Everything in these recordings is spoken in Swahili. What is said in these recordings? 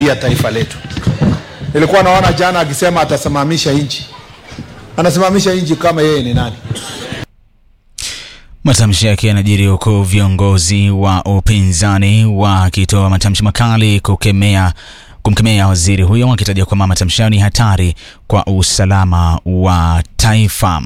ya taifa letu. Nilikuwa naona jana akisema atasimamisha nchi, anasimamisha nchi kama yeye ni nani? Matamshi yake yanajiri huku viongozi wa upinzani wakitoa matamshi makali kukemea kumkemea waziri huyo wakitaja kwamba matamshi hayo ni hatari kwa usalama wa taifa.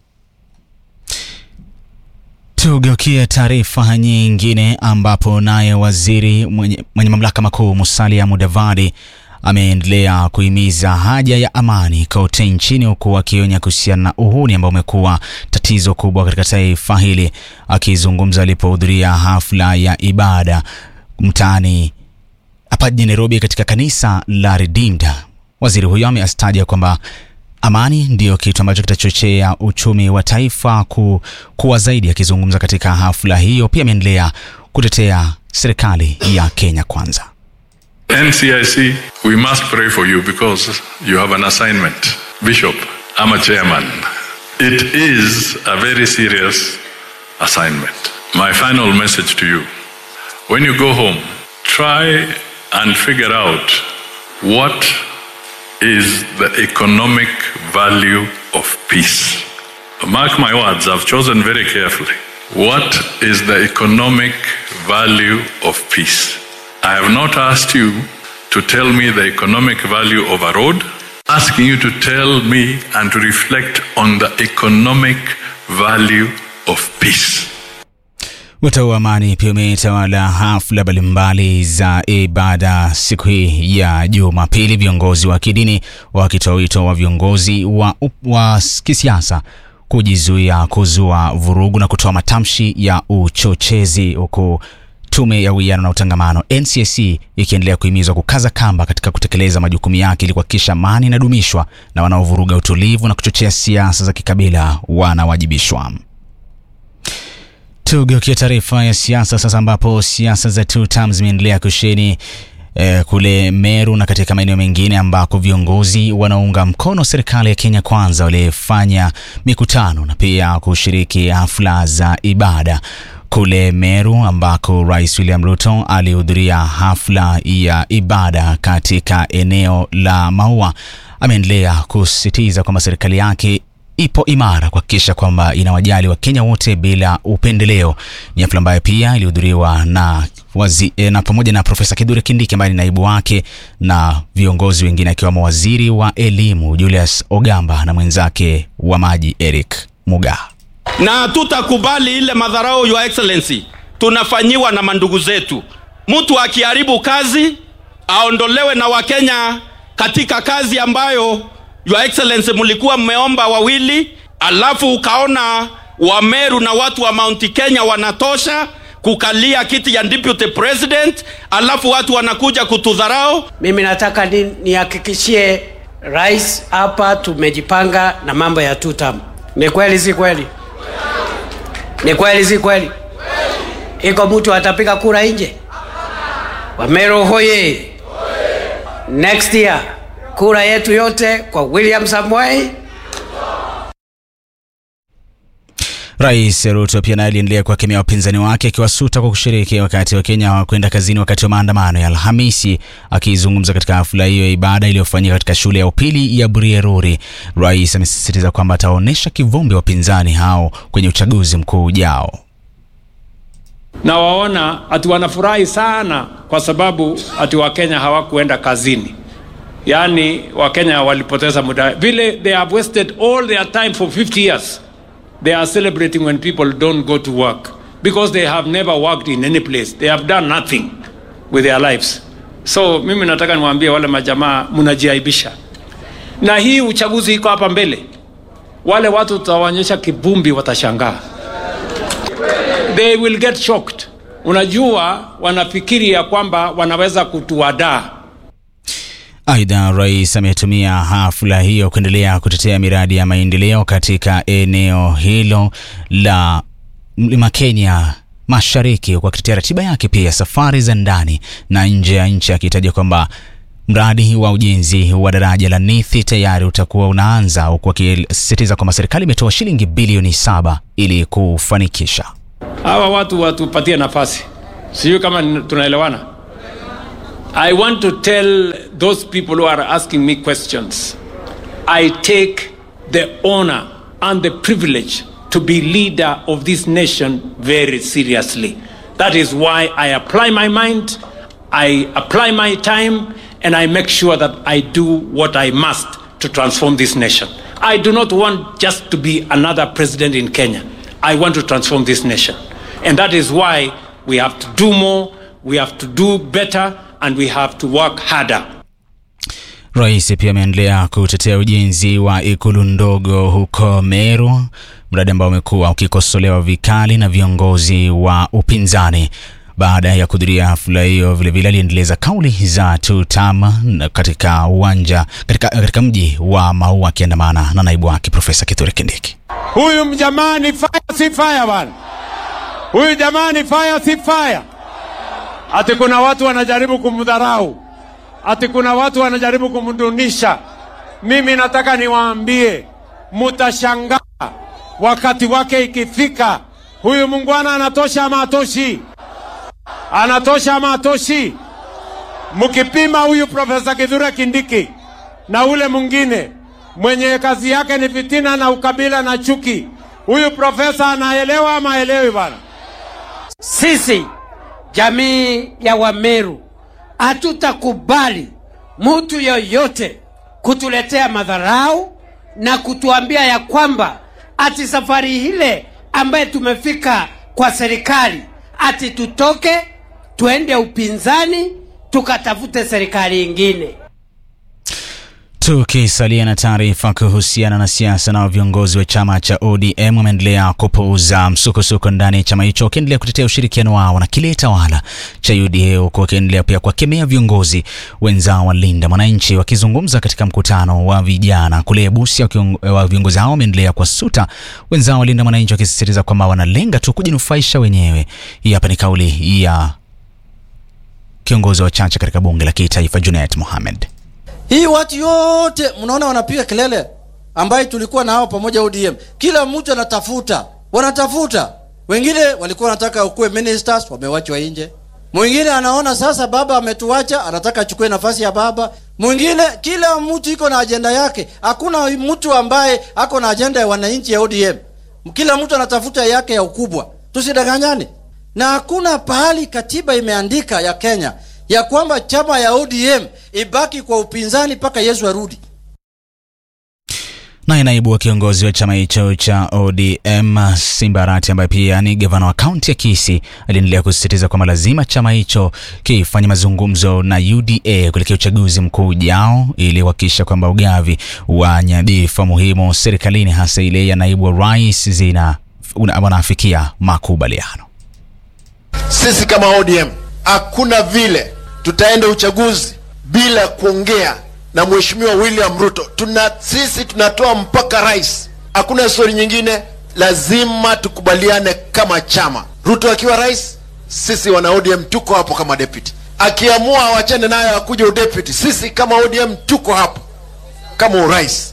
Tugeukie taarifa nyingine ambapo naye waziri mwenye, mwenye mamlaka makuu Musalia Mudavadi ameendelea kuhimiza haja ya amani kote nchini huku akionya kuhusiana na uhuni ambao umekuwa tatizo kubwa katika taifa hili. Akizungumza alipohudhuria hafla ya ibada mtaani hapa jijini Nairobi katika kanisa la Redeemed, waziri huyo ameastaja kwamba amani ndiyo kitu ambacho kitachochea uchumi wa taifa ku, kuwa zaidi. Akizungumza katika hafla hiyo, pia ameendelea kutetea serikali ya Kenya Kwanza. NCIC, we must pray for you because you have an assignment. Bishop, I'm a chairman. It is a very serious assignment. My final message to you when you go home, try and figure out what is the economic value of peace. Mark my words, I've chosen very carefully. What is the economic value of peace? I have not asked you to tell me the economic value of a road, asking you to tell me and to reflect on the economic value of peace. Wito wa amani pia umetawala hafla mbalimbali za ibada siku hii ya Jumapili, viongozi wa kidini wakitoa wito wa viongozi wa, wa kisiasa kujizuia kuzua vurugu na kutoa matamshi ya uchochezi huku Tume ya Uwiano na Utangamano NCIC ikiendelea kuhimizwa kukaza kamba katika kutekeleza majukumu yake ili kuhakikisha amani inadumishwa na wanaovuruga utulivu na kuchochea siasa za kikabila wanawajibishwa. Tugeukia taarifa ya siasa sasa, ambapo siasa za two terms zimeendelea kusheni eh, kule Meru na katika maeneo mengine ambako viongozi wanaunga mkono serikali ya Kenya Kwanza walifanya mikutano na pia kushiriki hafla za ibada kule Meru ambako Rais William Ruto alihudhuria hafla ya ibada katika eneo la Maua. Ameendelea kusisitiza kwamba serikali yake ipo imara kuhakikisha kwamba inawajali Wakenya wote bila upendeleo. Ni hafla ambayo pia ilihudhuriwa na wazi, eh, na pamoja na Profesa Kithure Kindiki ambaye ni naibu wake na viongozi wengine akiwemo waziri wa elimu Julius Ogamba na mwenzake wa maji Eric Mugaa na tutakubali ile madharau, your excellency, tunafanyiwa na mandugu zetu. Mtu akiharibu kazi aondolewe na Wakenya katika kazi ambayo your excellency mlikuwa mmeomba wawili, alafu ukaona Wameru na watu wa Mount Kenya wanatosha kukalia kiti ya deputy president, alafu watu wanakuja kutudharau. Mimi nataka nihakikishie rais hapa tumejipanga na mambo ya two term. Ni kweli si kweli? Ni kweli si kweli? Iko mtu atapiga kura nje? Wameru hoye! Next year kura yetu yote kwa William Samoei. Rais Ruto pia naye aliendelea kuwakemea wapinzani wake akiwasuta kwa kushiriki wakati wa Kenya hawakwenda kazini wakati wa maandamano ya Alhamisi. Akizungumza katika hafla hiyo ya ibada iliyofanyika katika shule ya upili ya Burieruri, rais amesisitiza kwamba ataonyesha kivumbi wapinzani hao kwenye uchaguzi mkuu ujao. Na waona ati wanafurahi sana kwa sababu ati Wakenya hawakuenda kazini, yaani Wakenya walipoteza muda vile, they have wasted all their time for 50 years they are celebrating when people don't go to work because they have never worked in any place they have done nothing with their lives so mimi nataka niwaambie wale majamaa mnajiaibisha na hii uchaguzi iko hapa mbele wale watu tutawaonyesha kivumbi watashangaa they will get shocked unajua wanafikiri ya kwamba wanaweza kutuadaa Aidha, rais ametumia hafla hiyo kuendelea kutetea miradi ya maendeleo katika eneo hilo la mlima Kenya Mashariki, huku akitetea ratiba yake pia safari za ndani na nje ya nchi, akitaja kwamba mradi wa ujenzi wa daraja la Nithi tayari utakuwa unaanza, huku akisisitiza kwamba serikali imetoa shilingi bilioni saba ili kufanikisha. hawa watu watupatie nafasi sijui kama tunaelewana I want to tell those people who are asking me questions I take the honor and the privilege to be leader of this nation very seriously. That is why I apply my mind, I apply my time, and I make sure that I do what I must to transform this nation. I do not want just to be another president in Kenya. I want to transform this nation. And that is why we have to do more, we have to do better, and we have to work harder. Rais pia ameendelea kutetea ujenzi wa ikulu ndogo huko Meru, mradi ambao umekuwa ukikosolewa vikali na viongozi wa upinzani. Baada ya kuhudhuria hafla hiyo, vilevile aliendeleza kauli za tutam katika uwanja katika, katika mji wa Maua akiandamana na naibu wake Profesa Kithure Kindiki. Huyu mjamaa ni fire si fire bwana. Huyu jamaa ni fire si fire. Ati kuna watu wanajaribu kumdharau, ati kuna watu wanajaribu kumdunisha. Mimi nataka niwaambie, mutashangaa wakati wake ikifika. Huyu mungwana anatosha ama atoshi? Anatosha ama atoshi? Mkipima huyu Profesa Kithure Kindiki na ule mwingine mwenye kazi yake ni fitina na ukabila na chuki, huyu profesa anaelewa ama haelewi bwana? Sisi jamii ya Wameru hatutakubali mtu yoyote kutuletea madharau na kutuambia ya kwamba ati safari ile ambaye tumefika kwa serikali ati tutoke tuende upinzani tukatafute serikali ingine. Tukisalia na taarifa kuhusiana na siasa, na viongozi wa chama cha ODM wameendelea kupuuza msukosuko ndani ya chama hicho, wakiendelea kutetea ushirikiano wao na kile tawala cha UDA, huku wakiendelea pia kuwakemea viongozi wenzao wa Linda Mwananchi. Wakizungumza katika mkutano wa vijana kule Busia, wa viongozi hao wameendelea kuwasuta wenzao wa Linda Mwananchi, wakisisitiza kwamba wanalenga tu kujinufaisha wenyewe. Hii hapa ni kauli ya kiongozi wa chache katika bunge la kitaifa Junet Mohamed. Hii watu yote mnaona wanapiga kelele ambaye tulikuwa nao pamoja ODM. Kila mtu anatafuta, wanatafuta. Wengine walikuwa wanataka ukuwe ministers, wamewachwa nje. Mwingine anaona sasa baba ametuacha, anataka achukue nafasi ya baba. Mwingine, kila mtu iko na ajenda yake. Hakuna mtu ambaye ako na ajenda ya wananchi ya ODM. Kila mtu anatafuta yake ya ukubwa. Tusidanganyane. Na hakuna pahali katiba imeandika ya Kenya ya kwamba chama ya ODM ibaki kwa upinzani mpaka Yesu arudi. Naye naibu wa kiongozi wa chama hicho cha ODM Simba Arati, ambaye pia ni gavana wa kaunti ya Kisii, aliendelea kusisitiza kwamba lazima chama hicho kifanye mazungumzo na UDA kuelekea uchaguzi mkuu ujao ili kuhakikisha kwamba ugavi wa nyadhifa muhimu serikalini, hasa ile ya naibu wa rais, zina wanafikia makubaliano. Sisi kama ODM hakuna vile tutaenda uchaguzi bila kuongea na mheshimiwa William Ruto. Tuna sisi tunatoa mpaka rais, hakuna stori nyingine. Lazima tukubaliane kama chama. Ruto akiwa rais, sisi wana ODM tuko hapo kama deputy. Akiamua awachane nayo akuja udeputy, sisi kama ODM tuko hapo kama urais.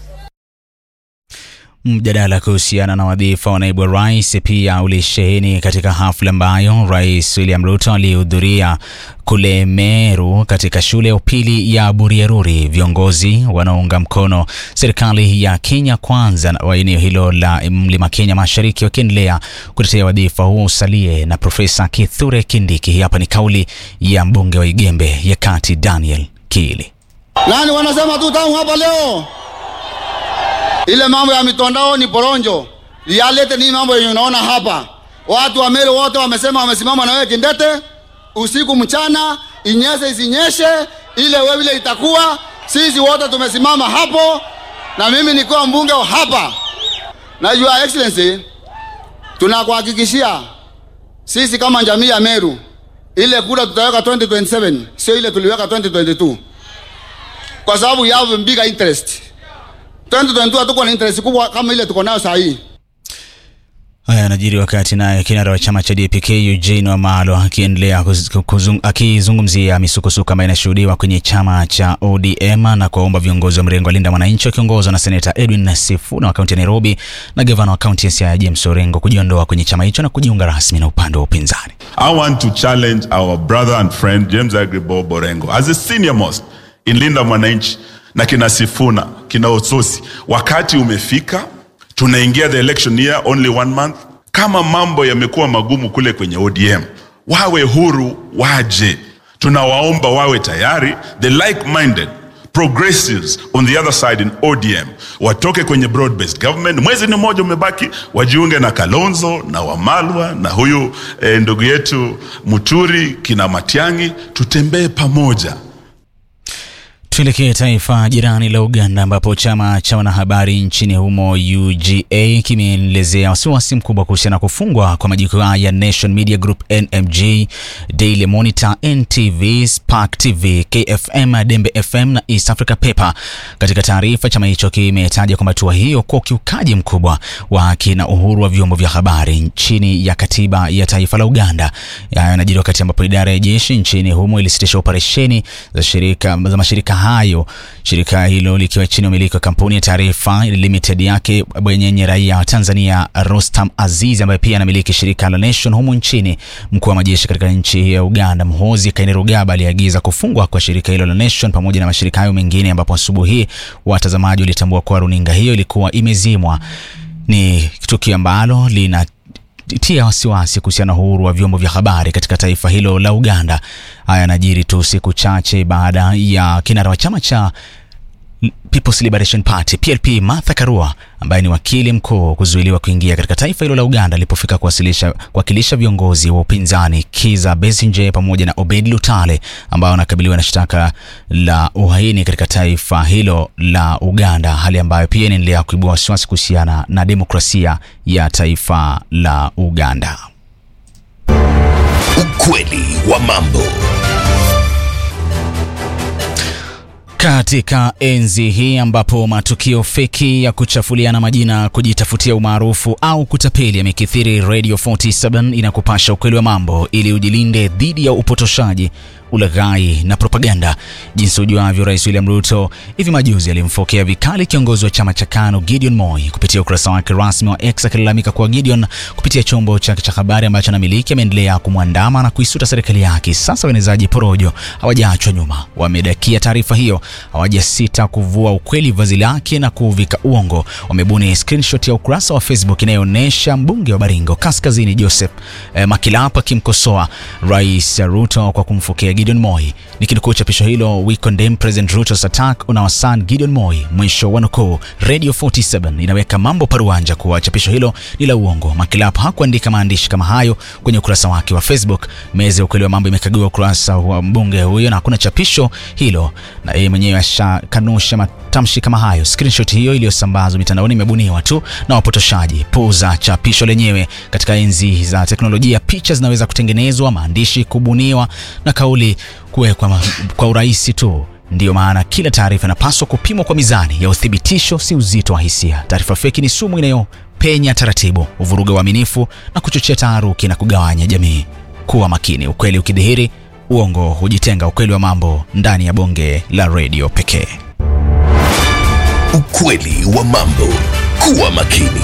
Mjadala kuhusiana na wadhifa wa naibu wa rais pia ulisheheni katika hafla ambayo Rais William Ruto alihudhuria kule Meru katika shule ya upili ya Buriaruri. Viongozi wanaounga mkono serikali ya Kenya Kwanza wa eneo hilo la Mlima Kenya Mashariki wakiendelea kutetea wadhifa huo usalie na Profesa Kithure Kindiki. Hapa ni kauli ya mbunge wa Igembe ya Kati Daniel Kiili. Nani wanasema tu tamu hapa leo? Ile mambo ya mitandao ni poronjo. Reality ni mambo yenye unaona hapa. Watu wa Meru wote wamesema wamesimama na wewe kindete, usiku mchana, inyeshe isinyeshe, ile wewe ile itakuwa. Sisi wote tumesimama hapo, na mimi nikuwa mbunge wa hapa. Na Your Excellency, tunakuhakikishia sisi kama jamii ya Meru, ile kura tutaweka 2027 sio ile tuliweka 2022, kwa sababu you have bigger interest 2022 hatuko na interest kubwa kama ile tuko nayo saa hii. Haya yanajiri wakati naye kinara wa chama cha DPK Eugene Wamalwa akiendelea kuz- kuzung- akizungumzia misukosuko ambayo inashuhudiwa kwenye chama cha ODM na kuwaomba viongozi wa mrengo wa Linda Mwananchi wakiongozwa na seneta Edwin Sifuna wa kaunti ya Nairobi na gavana wa kaunti ya Siaya James Orengo kujiondoa kwenye chama hicho na kujiunga rasmi na upande wa upinzani. I want to challenge our brother and friend James Agribo Borengo as a senior most in Linda Mwananchi na kina Sifuna, kina Ososi. Wakati umefika, tunaingia the election year only one month. Kama mambo yamekuwa magumu kule kwenye ODM, wawe huru, waje. Tunawaomba wawe tayari, the like-minded progressives on the other side in ODM watoke kwenye broad based government. Mwezi ni mmoja umebaki, wajiunge na Kalonzo na Wamalwa na huyu eh, ndugu yetu Muturi kina Matiang'i, tutembee pamoja. Tuelekee taifa jirani la Uganda ambapo chama cha wanahabari nchini humo UGA kimeelezea wasiwasi mkubwa kuhusiana na kufungwa kwa majukwaa ya Nation Media Group NMG, Daily Monitor, NTV, Spark TV, KFM, Dembe FM na East Africa Paper. Katika taarifa, chama hicho kimetaja kwamba hatua hiyo kwa ukiukaji mkubwa wa haki na uhuru wa vyombo vya habari chini ya katiba ya taifa la Uganda. Hayo yanajiri wakati ambapo idara ya jeshi nchini humo ilisitisha operesheni za shirika za mashirika hayo, shirika hilo likiwa chini ya umiliki wa kampuni ya Taarifa Limited yake bwenyenye raia wa Tanzania Rostam Aziz ambaye pia anamiliki shirika la Nation humu nchini. Mkuu wa majeshi katika nchi ya Uganda Muhoozi Kainerugaba aliagiza kufungwa kwa shirika hilo la Nation pamoja na mashirika hayo mengine, ambapo asubuhi hii watazamaji walitambua kuwa runinga hiyo ilikuwa imezimwa. Ni tukio ambalo lina tia wasiwasi kuhusiana na uhuru wa vyombo vya habari katika taifa hilo la Uganda. Haya yanajiri tu siku chache baada ya kinara wa chama cha People's Liberation Party PLP Martha Karua ambaye ni wakili mkuu kuzuiliwa kuingia katika taifa hilo la Uganda alipofika kuwasilisha kuwakilisha viongozi wa upinzani Kiza Besigye pamoja na Obed Lutale ambao wanakabiliwa na shtaka la uhaini katika taifa hilo la Uganda, hali ambayo pia inaendelea kuibua wasiwasi kuhusiana na demokrasia ya taifa la Uganda. Ukweli wa mambo. Katika enzi hii ambapo matukio feki ya kuchafuliana majina, kujitafutia umaarufu au kutapeli yamekithiri, Radio 47 inakupasha ukweli wa mambo ili ujilinde dhidi ya upotoshaji, ulaghai na propaganda. Jinsi ujuavyo, Rais William Ruto hivi majuzi alimfokea vikali kiongozi wa chama cha KANU Gideon Moi kupitia ukurasa wake rasmi wa X akilalamika kuwa Gideon kupitia chombo chake cha habari ambacho anamiliki ameendelea kumwandama na kuisuta serikali yake. Sasa waenezaji porojo hawajaachwa nyuma, wamedakia taarifa hiyo, hawajasita kuvua ukweli vazi lake na kuvika uongo. Wamebuni screenshot ya ukurasa wa Facebook inayoonyesha mbunge wa Baringo Kaskazini Joseph eh, Makilapa akimkosoa Rais Ruto kwa kumfokea Gideon Moi. Nikinukuu chapisho hilo, we condemn President Ruto's attack on our son Gideon Moi, mwisho wa nukuu. Radio 47 inaweka mambo paruanja kuwa chapisho hilo ni la uongo. Makilapa hakuandika maandishi kama hayo kwenye ukurasa wake wa Facebook. Meza ya ukweli wa mambo imekagua ukurasa wa mbunge huyo na hakuna chapisho hilo, na yeye mwenyewe ashakanusha matamshi kama hayo. Screenshot hiyo iliyosambazwa mitandaoni imebuniwa tu na wapotoshaji. Puuza chapisho lenyewe. Katika enzi za teknolojia, picha zinaweza kutengenezwa, maandishi kubuniwa na kauli kuwekwa kwa urahisi tu. Ndiyo maana kila taarifa inapaswa kupimwa kwa mizani ya uthibitisho, si uzito wa hisia. Taarifa feki ni sumu inayopenya taratibu, uvuruga uaminifu na kuchochea taharuki na kugawanya jamii. Kuwa makini, ukweli ukidhihiri, uongo hujitenga. Ukweli wa mambo ndani ya bonge la redio pekee. Ukweli wa mambo. Kuwa makini.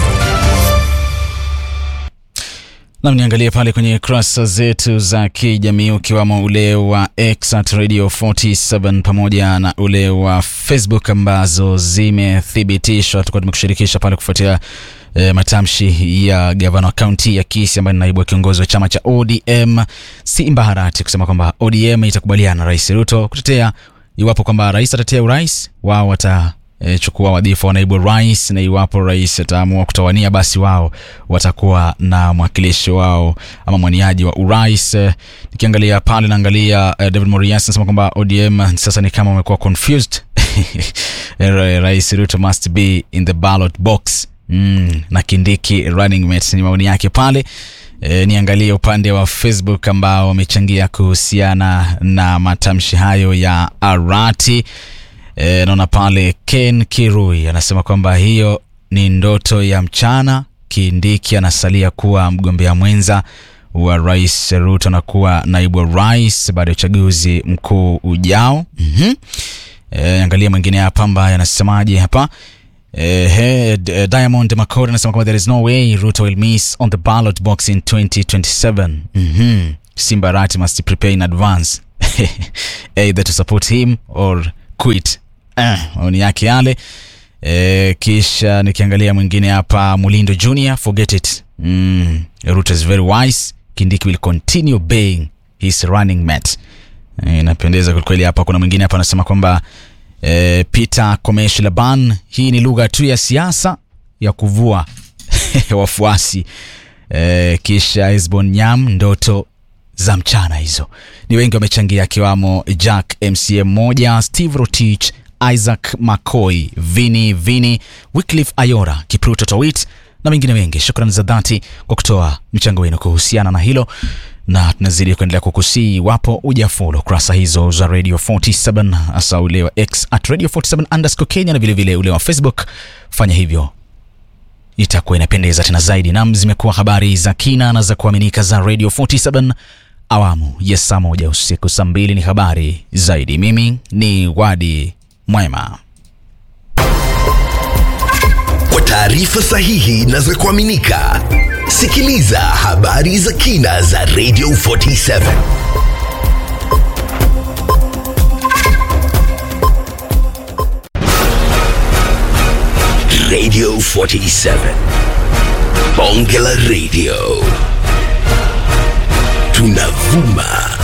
Nam, niangalie pale kwenye kurasa zetu za kijamii ukiwamo ule wa X at Radio 47 pamoja na ule wa Facebook ambazo zimethibitishwa. Tulikuwa tumekushirikisha pale kufuatia e, matamshi ya gavana wa kaunti ya Kisii ambaye ni naibu wa kiongozi wa chama cha ODM Simba Harati kusema kwamba ODM itakubaliana na Rais Ruto kutetea iwapo kwamba rais atatetea urais wao wata e, chukua wadhifa wa naibu rais, na iwapo rais ataamua kutawania, basi wao watakuwa na mwakilishi wao ama mwaniaji wa urais. E, nikiangalia pale naangalia e, David Morias anasema kwamba ODM sasa ni kama wamekuwa confused rais Ruto must be in the ballot box mm, na Kindiki running mate ni maoni yake pale. E, niangalie upande wa Facebook ambao wamechangia kuhusiana na matamshi hayo ya Arati. E, naona pale Ken Kirui anasema kwamba hiyo ni ndoto ya mchana Kindiki anasalia kuwa mgombea mwenza wa rais Ruto na kuwa naibu wa rais baada ya uchaguzi mkuu ujao. mm-hmm. E, angalia mwingine hapa ambaye anasemaje hapa Eh, he, D- Diamond Makori anasema kwamba there is no way Ruto will miss on the ballot box in 2027. Mhm. Simba Rat must prepare in advance either to support him or quit. Eh, maoni yake yale. Eh, kisha nikiangalia mwingine hapa Mulindo Junior, forget it. Mm, Ruto is very wise. Kindiki will continue obeying his running mate. Eh, inapendeza kwelikweli hapa. Kuna mwingine hapa anasema kwamba eh, Peter Komesh Laban, hii ni lugha tu ya siasa ya kuvua wafuasi. Eh, kisha Esbon Nyam, ndoto za mchana hizo. Ni wengi wamechangia, akiwamo Jack MCM moja, Steve Rotich, Isaac McCoy, Vini Vini, Wycliffe Ayora, Kipruto Towit na wengine wengi. Shukrani za dhati kwa kutoa mchango wenu kuhusiana na hilo na tunazidi kuendelea kukusii iwapo ujafolo kurasa hizo za radio 47 hasa ule wa x at radio 47 underscore kenya na vilevile ule wa facebook fanya hivyo itakuwa inapendeza tena zaidi nam zimekuwa habari za kina na za kuaminika za radio 47 awamu ya saa moja usiku saa mbili ni habari zaidi mimi ni wadi mwema Kwa taarifa sahihi na za kuaminika, sikiliza habari za kina za Radio 47. Radio 47. Bonge la Radio. Tunavuma